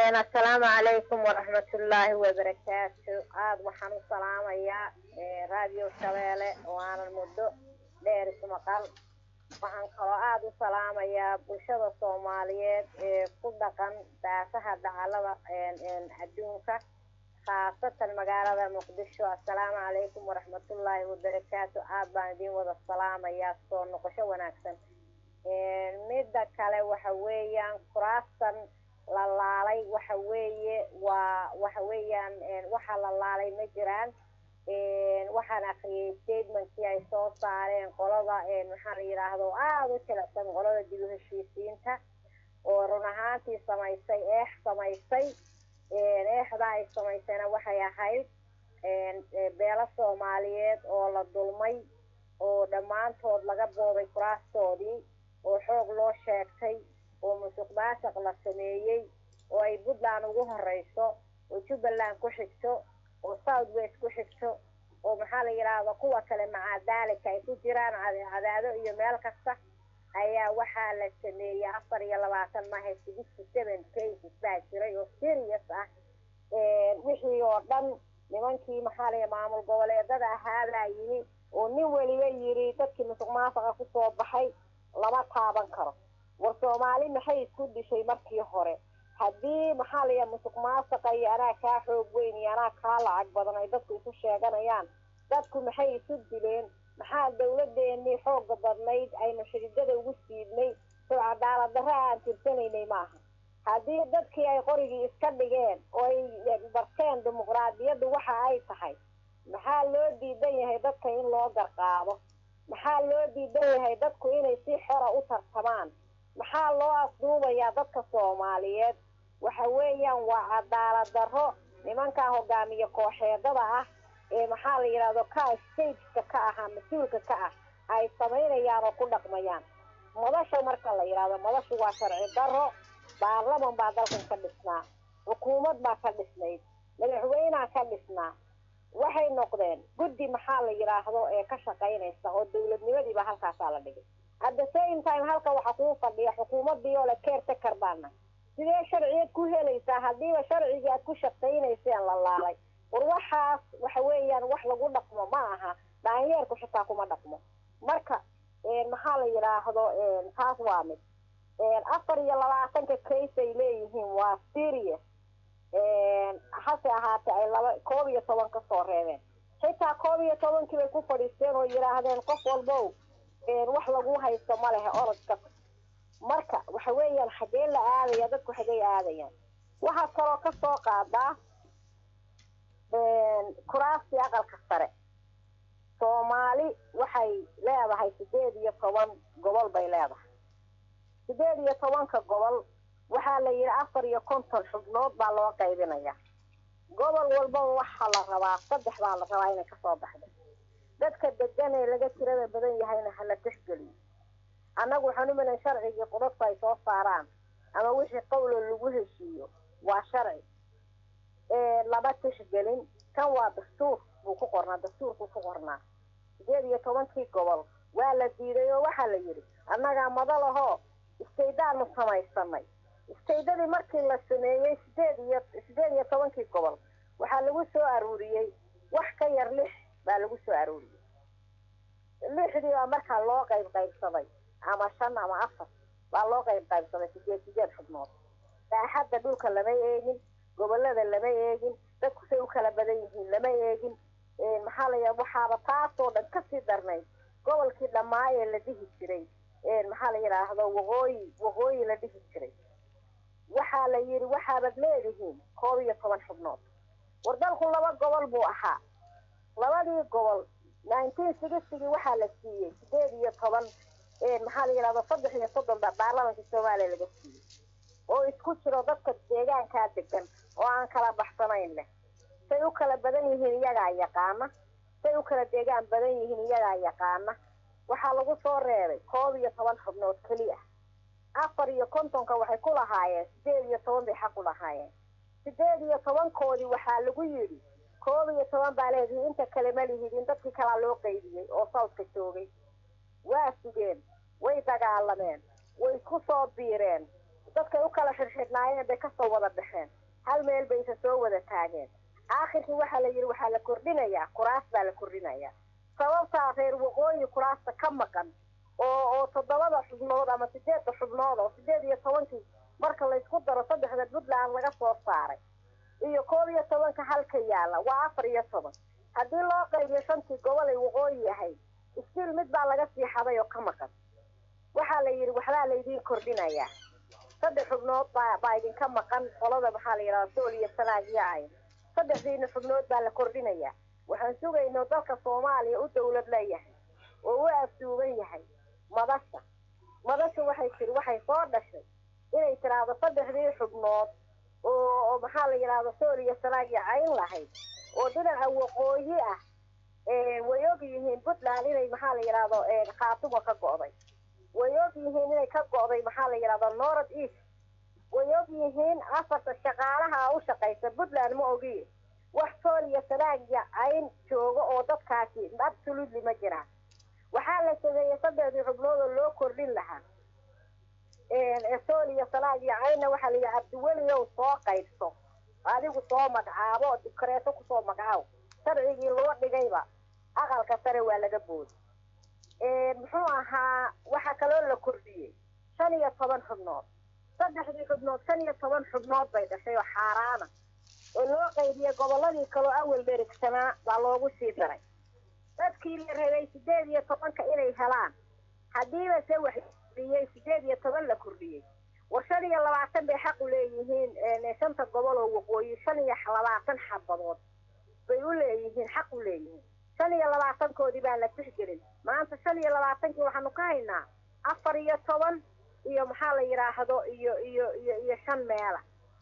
assalaamu calaykum waraxmatullaahi wabarakaatu aada waxaan u salaamayaa raadiyo shabeele oo aanan muddo dheer ismaqal waxaan kaloo aada u salaamayaa bulshada soomaaliyeed ee ku dhaqan daafaha dacalada adduunka khaasatan magaalada muqdisho assalaamu calaykum waraxmatullaahi wabarakaatu aada baan idin wada salaamayaa soo noqosho wanaagsan midda kale waxa weeyaan kuraastan la laalay waxa weeye waa waxa weeyaan waxa la laalay ma jiraan waxaan akriyay statementkii ay soo saareen qolada maxaa la yidhaahdo aada u jilicsan qolada dib u heshiisiinta oo run ahaantii samaysay eex samaysay eexda ay samaysayna waxay ahayd beelo soomaaliyeed oo la dulmay oo dhammaantood laga booday kuraastoodii oo xoog loo sheegtay oo musuq maasuq la sameeyey oo ay puntland ugu horeyso oo jubbaland ku xigto oo south west ku xigto oo maxaa la yidhaahda kuwa kale macaa daalika ay ku jiraan cadaado iyo meel kasta ayaa waxaa la sameeyey afar iyo labaatan mahe sixty seven cases baa jiray oo serious ah wixii oo dhan nimankii maxaa la maamul goboleedada ahaabaa yimi oo nin weliba yidhi dadkii musuq maasuqa kusoo baxay lama taaban karo war soomaali maxay isku dishay markii hore haddii maxaa laya musuq maasuqa iyo anaa kaa xoog weyn iyo anaa kaa lacag badan ay dadku isu sheeganayaan dadku maxay isu dileen maxaa dawladeenii xooga badnayd aynu xididada ugu siidnay soo cadaalad darra aan tirsanaynay maaha haddii dadkii ay qorigii iska dhigeen oo ay barteen dimuqraadiyaddu waxa ay tahay maxaa loo diidan yahay dadka in loo garqaado maxaa loo diidan yahay dadku inay si xora u tartamaan maxaa loo asduubayaa dadka soomaaliyeed waxa weeyaan waa cadaalad darro nimankaa hogaamiye kooxeedada ah ee maxaa la yidhahdo ka stageka ka ahaa mas-uulka ka ah ay samaynayaan oo ku dhaqmayaan madasha marka la yidhahdo madashu waa sharci darro baarlaman baa dalkan ka dhisnaa xukuumad baa ka dhisnayd madaxweynea ka dhisnaa waxay noqdeen guddi maxaa la yidhaahdo ee ka shaqaynaysa oo dawladnimadiiba halkaasaa la dhigay at the same time halka waxaa kuu fadhiya xukuumadii oo le caretaker baana sidee sharciyeed ku helaysaa haddiiba sharcigii aad ku shaqaynayseen la laalay war waxaas waxa weeyaan wax lagu dhaqmo ma aha dhaanyeerku xitaa kuma dhaqmo marka maxaa la yidhaahdo taas waa mid afar iyo labaatanka case ay leeyihiin waa serious hase ahaatee ay laba koob iyo toban kasoo reebeen xitaa koob iyo tobankii bay ku fadhiisteen oo yidhaahdeen qof walbow wax lagu haysto ma lehe orodka marka waxa weeyaan xagee la aadaya dadku xagey aadayaan waxaa kaloo kasoo qaadaa kuraastii aqalka sare soomaali waxay leedahay sideed iyo toban gobol bay leedahay sideed iyo tobanka gobol waxaa la yidhi afar iyo konton xubnood baa loo qaybinaya gobol walbaba waxaa la rabaa saddex baa la rabaa inay kasoo baxdo dadka degan ee laga tirada badan yahayna hala tixgeliyo annagu waxaan u malan sharcigii qudadku ay soo saaraan ama wixii qawlo lagu heshiiyo waa sharci lama tixgelin kan waa dastuur buu ku qornaa dastuurkuu ku qornaa sideed iyo tobankii gobol waa la diiday oo waxaa la yidhi annagaa madalahoo istaydaanu samaysanay istaydadii markii la sameeyey sideed iyo sideed iyo tobankii gobol waxaa lagu soo aruuriyey wax ka yar lix baa lagu soo aruuriyey lixdii baa markaa loo qayb qaybsaday ama shan ama afar baa loo qayb qaybsaday sideed sideed xubnood daaxadda dhulka lama eegin gobolada lama eegin dadku say u kala badan yihiin lama eegin maxaa la yidhaha waxaaba taasoo dhan kasii darnayd gobolkii dhammaayee la dhihi jiray maxaa la yidhaahdo waqooyi waqooyi la dhihi jiray waxaa la yidhi waxaabad leedihiin koob iyo toban xubnood war dalku laba gobol buu ahaa labadii gobol nineteen sixtygii waxaa la siiyey sideed iyo toban maxaa la yidhahdo saddex iyo soddon baa baarlamanka soomaaliya laga siiyey oo isku jiro dadka deegaankaa degan oo aan kala baxsanayn leh say u kala badan yihiin iyagaa yaqaana say u kala deegaan badan yihiin iyagaa yaqaana waxaa lagu soo reebay koob iyo toban xubnood keliya afar iyo kontonka waxay ku lahaayeen sideed iyo toban bay xaq u lahaayeen sideed iyo tobankoodii waxaa lagu yidhi koob iyo toban baa leedihi inta kale ma lihidin dadkii kalaa loo qaybiyey oo sawdka joogay waa sugeen way dagaalameen way ku soo biireen dadkay u kala xirxidhnaayeen bay kasoo wada baxeen hal meel bay isa soo wada taageen aakhirkii waxaa la yidhi waxaa la kordhinayaa kuraas baa la kordhinayaa sababtaa reer waqooyi kuraasta ka maqan oo oo toddobada xubnood ama sideedda xubnood oo sideed iyo tobankii marka laysku daro saddexda puntland laga soo saaray iyo koob iyo tobanka halka yaalla waa afar iyo toban haddii loo qaybiyo shantii gobol ay waqooyi ahayd istiil mid baa laga sii xaday oo ka maqan waxaa la yidhi waxbaa laydiin kordhinayaa saddex xubnood baa baa idinka maqan qolada maxaa la yidhahda sool iyo sanaag iyo cayn saddexdiina xubnood baa la kordhinayaa waxaan sugaynoo dalka soomaaliya u dawlad leeyahay oo u afduuban yahay madasha madasha waxay tiri waxay soo dhashay inay tiraahdo saddexdii xubnood oo oo maxaa la yidhahda sool iyo sanaag iyo cayn lahayd oo dhinaca waqooyi ah way og yihiin puntland inay maxaa la yidhahdo khaatumo ka go'day way og yihiin inay ka go'day maxaa la yidhahda north east way og yihiin afarta shaqaalaha u shaqaysa puntland ma ogiye wax sool iyo sanaag iyo cayn jooga oo dadkaasi absolutely ma jiraan waxaa la sameeyey saddexdii xubnood oo loo kordhin lahaa sool iyo sanaag iyo caynna waxaa la yidhi cabdiweliow soo qaybso adigu soo magacaabo oo dibkareeto kusoo magacaabo sharcigii loo dhigayba aqalka sare waa laga booday muxuu ahaa waxaa kaloo la kordhiyey shan iyo toban xubnood saddexdii xubnood shan iyo toban xubnood bay dhashay oo xaaraana oo loo qaybiyey gobolladii kaloo awal dherigsanaa baa loogu sii daray dadkii la rabay sideed iyo tobanka inay helaan haddiiba se wax kordhiyey sideed iyo toban la kordhiyey war shan iyo labaatan bay xaq u leeyihiin shanta gobol oo waqooyi shan iyo labaatan xabadood bay u leeyihiin xaq u leeyihiin shan iyo labaatankoodii baan la tixgelin maanta shan iyo labaatankii waxaanu ka haynaa afar iyo toban iyo maxaa la yidhaahdo iyo iyo iyo iyo shan meela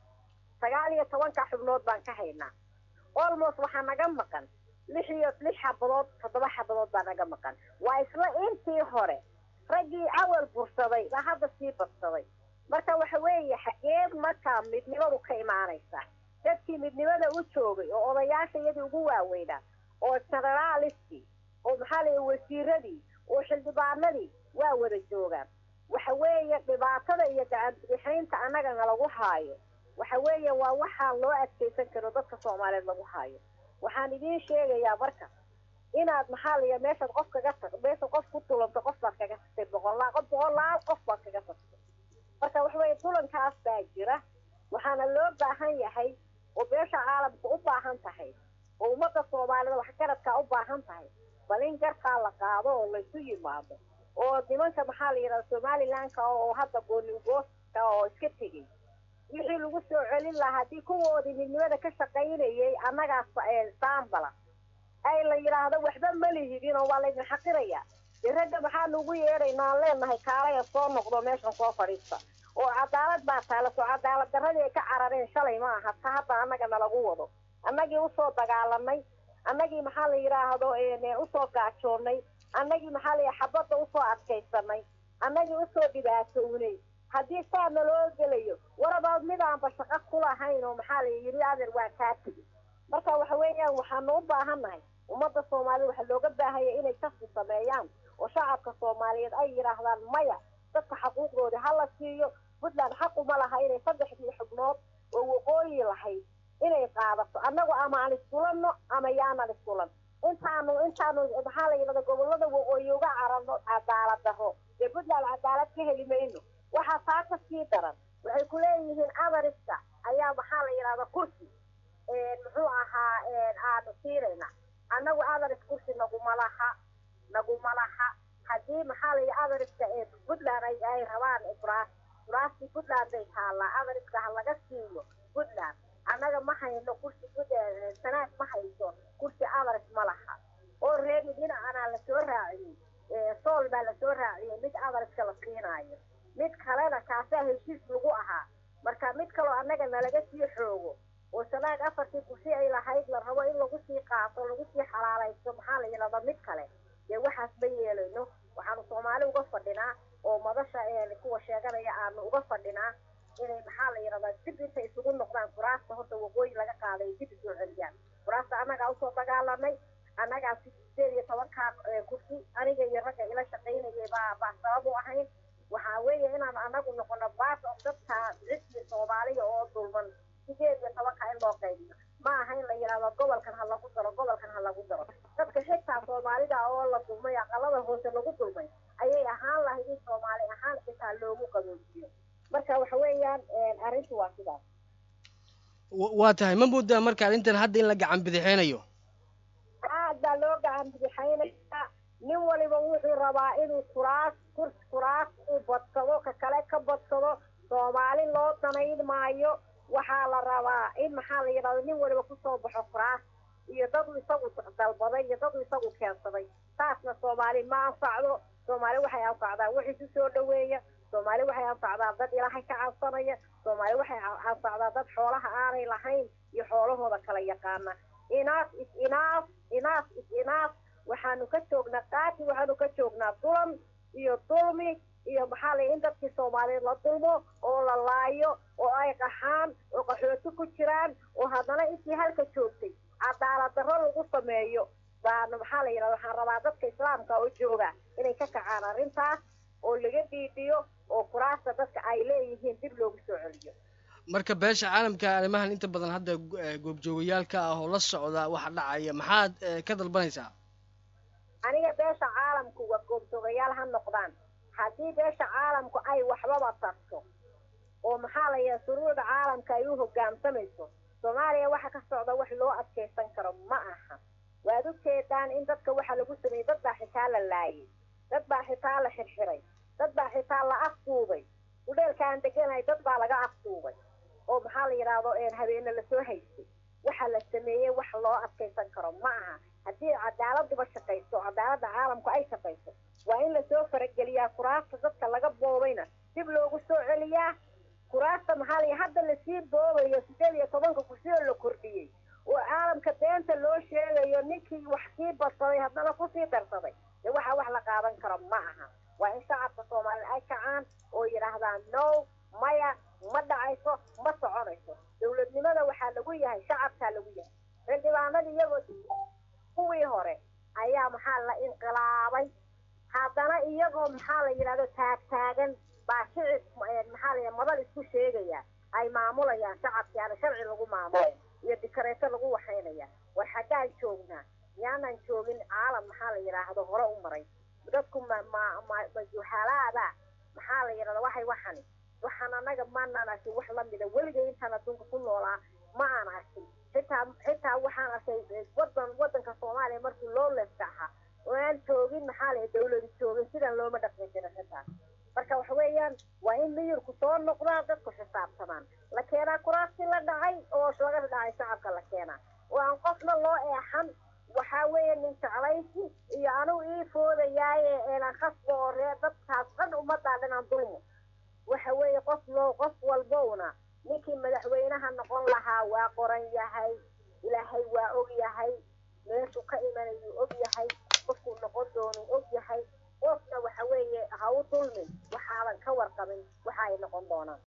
sagaal iyo tobanka xubnood baan ka haynaa almost waxaa naga maqan lix iyo lix xabadood toddoba xabadood baa naga maqan waa isla intii hore raggii awal bursaday baa hadda sii badsaday marka waxa weeye xageed markaa midnimadu ka imaanaysa dadkii midnimada u joogay oo odayaasha iyadii ugu waaweynaa oo generaaliskii oo maxaa la wasiiradii oo xildhibaanadii waa wada joogaan waxa weeye dhibaatada iyo gacanbixaynta annagana lagu haayo waxa weeye waa waxaan loo adkaysan karo dadka soomaaliyeed lagu haayo waxaan idiin sheegayaa marka inaad maxaa la yidhaha meeshaad qof kaga tag meeshaad qof ku tulanto qof baad kaga tagtay boqollaa qof boqollaal qof baad kaga tagtay marka waxa weeye tulankaas baa jira waxaana loo baahan yahay oo beesha caalamka u baahan tahay oo ummadda soomaalida waxgaradkaa u baahan tahay bal in garkaa la qaado oo laysu yimaado oo nimanka maxaa la yidhahda somalilandka oo hadda gooniugooska oo iska tegey wixii lagu soo celin lahaa haddii kuwoodii midnimada ka shaqaynayay annagaas saambala ay la yidhaahdo waxba ma lihidin oo waa laydin xaqirayaa dee ragga maxaanu ugu yeedhaynaa aan leenahay kaalaya soo noqdo meeshan soo fadhiista oo cadaalad baa taala soo cadaalad darradii ay ka carareen shalay ma aha ta hadda annaga nalagu wado annagii usoo dagaalanay annagii maxaa la yidhaahdo usoo gaajoonnay annagii maxaa la xabadda usoo adkaysanay annagii usoo dhibaatownay haddii saa naloo gelayo warabaad midaanba shaqo ku lahayn oo maxaa la yidhi adeer waa kaa tegi marka waxa weeyaan waxaanu u baahannahay ummadda soomaalida waxaa looga baahaya inay kasi sameeyaan oo shacabka soomaaliyeed ay yidhaahdaan maya dadka xaquuqdoodii ha la siiyo puntland xaquma laha inay saddexdii xubnood oo waqooyi lahayd inay qaadato annagu ama aan iskulanno ama yaanan iskulan intaanu intaanu maxaa la yidhahda gobollada waqooyi uga cararno cadaalad daro dee puntland cadaalad ka heli mayno waxaa taa ka sii daran waxay ku leeyihiin adariska ayaa maxaa la yidhahda kursi muxuu ahaa aanu siinayna annagu adaris kursi naguma laha naguma laha haddii maxaa la yidhi adariska puntland ay ay rabaan braas braasti puntland bay taallaa adariska ha laga siiyo puntland annaga ma hayno kursi sanaad ma hayso kursi adaris ma laha oo reebi dhinacanaa lasoo raaciyey sool baa lasoo raaciyey mid adariska la siinaayo mid kalena kaasaa heshiis lagu ahaa marka mid kaloo annaga nalaga sii xoogo oo sanaag afartii kursi ay lahayd la rabo in lagu sii qaato lagu sii xalaalaysto maxaa la yidhahda mid kale dee waxaas ma yeelayno waxaanu soomaali uga fadhinaa oo madasha kuwa sheeganaya aanu uga fadhinaa inay maxaa la yidhahdaa dib intay isugu noqdaan kuraasta horta waqooyi laga qaaday dib isoo celiyaan kuraasta annagaa usoo dagaalanay annagaa sideed iyo tobankaa kursi aniga iyo ragga ila shaqaynayay baa baa sabab u ahayn waxaa weeye inaan anagu noqono part of dadka qaybino ma aha in la yidhahdo gobolkan ha lagu daro gobolkan ha lagu daro dadka xitaa soomaalida oo la dulmay aqalada hoose lagu dulmay ayay ahaan lahayd in soomaali ahaan xitaa loogu qaboojiyo marka waxa weeyaan arrintu waa sidaas waa tahay ma moodaa marka arrintan hadda in la gacan bidixeynayo aad baa loo gacan bidixeynaya nin waliba wuxuu rabaa inuu kuraas kurs kuraas uu badsado ka kale ka badsado soomaali loo danayn maayo waxaa la rabaa in maxaa la yidhahdo nin waliba kusoo baxo kuraas iyo dadu isagu dalbaday iyo dadu isagu keensaday taasna soomaali ma anfacdo soomaali waxay anfacdaa wix isu soo dhaweeya soomaali waxay anfacdaa dad ilaahay ka cabsanaya soomaali waxay anfacdaa dad xoolaha aanay lahayn iyo xoolahooda kala yaqaana inaaf is inaaf inaaf is inaaf waxaanu ka joognaa qaati waxaanu ka joognaa dulan iyo dulmi iyo maxaa la in dadkii soomaaliyeed la dulmo oo la laayo oo ay qaxaan oo qaxooti ku jiraan oo haddana intii halka joogtay cadaalad darro lagu sameeyo baana maxaa la yidhahda waxaan rabaa dadka islaamka oo jooga inay ka kacaan arrintaas oo laga dhiidhiyo oo kuraasta dadka ay leeyihiin dib loogu soo celiyo marka beesha caalamka arrimahan inta badan hadda goobjoogayaalka ah oo la socda waxa dhacaya maxaad ka dalbanaysaa aniga beesha caalamku waa goobjoogayaal ha noqdaan haddii beesha caalamku ay waxbaba tarto oo maxaa la yidhaha shuruucda caalamka ay u hoggaamsamayso soomaaliya waxa ka socda wax loo adkaysan karo ma aha waad u jeedaan in dadka waxa lagu sameeyey dad baa xitaa la laayay dad baa xitaa la xirxiray dad baa xitaa la afduubay udheelka aan deganahay dad baa laga afduubay oo maxaa la yidhaahdo habeene lasoo haystay waxa la sameeyey wax loo adkaysan karo ma aha haddii cadaaladuba shaqayso cadaaladda caalamku ay shaqayso waa in lasoo farageliyaa kuraasta dadka laga boobayna dib loogu soo celiyaa kuraasta maxaa la hadda lasii boobayo sideed iyo tobanka kursi oo la kordhiyey oo caalamka beenta loo sheegayo ninkii wax sii badsaday haddana kusii darsaday dee waxa wax la qaadan karo ma aha waa in shacabka soomaaliyed ay kacaan oo yidhaahdaan no maya ma dhacayso ma soconayso dowladnimada waxaa lagu yahay shacabkaa lagu yahay xildhibaanada iyagoo kuwii hore ayaa maxaa la inqilaabay haddana iyagoo maxaa la yidhahdo taagtaagan baa shicib maxaa la madal isku sheegaya ay maamulayaan shacabkii ana sharci lagu maamulay iyo dikareeto lagu waxaynaya war xaggaan joognaa miyaanan joogin caalam maxaa la yidhaahdo hore u maray dadku ma ma ma majuhalaada maxaa la yidhahda waxay waxani waxaan anaga maanaan arkin wax lamida weligay intaan adduunka ku noolaa ma aan arkin xitaa xitaa waxaan arkay wadan wadanka soomaaliya markii loo leefka ahaa oo aan joogin maxaa la dawladi joogin sidan looma dhaqmi jirin xitaa marka waxa weeyaan waa in miyirku soo noqdaa dadku xisaabtamaan la keenaa kuraastii la dhacay oo laga dhacay shacabka la keenaa oo aan qofna loo eexan waxaa weeye nin jeclaysi iyo anugu ii foodayaaye eenan khasba oo ree dadkaas dhan ummaddaa dhanaan dulmo waxa weeye qof loo qof walbowna ninkii madaxweynaha noqon lahaa waa qoran yahay ilaahay waa og yahay meeshuu ka imanayuu og yahay qofkuu noqon doonuu og yahay qofna waxa weeye ha u dulmin waxaadan ka warqabin waxa ay noqon doonaan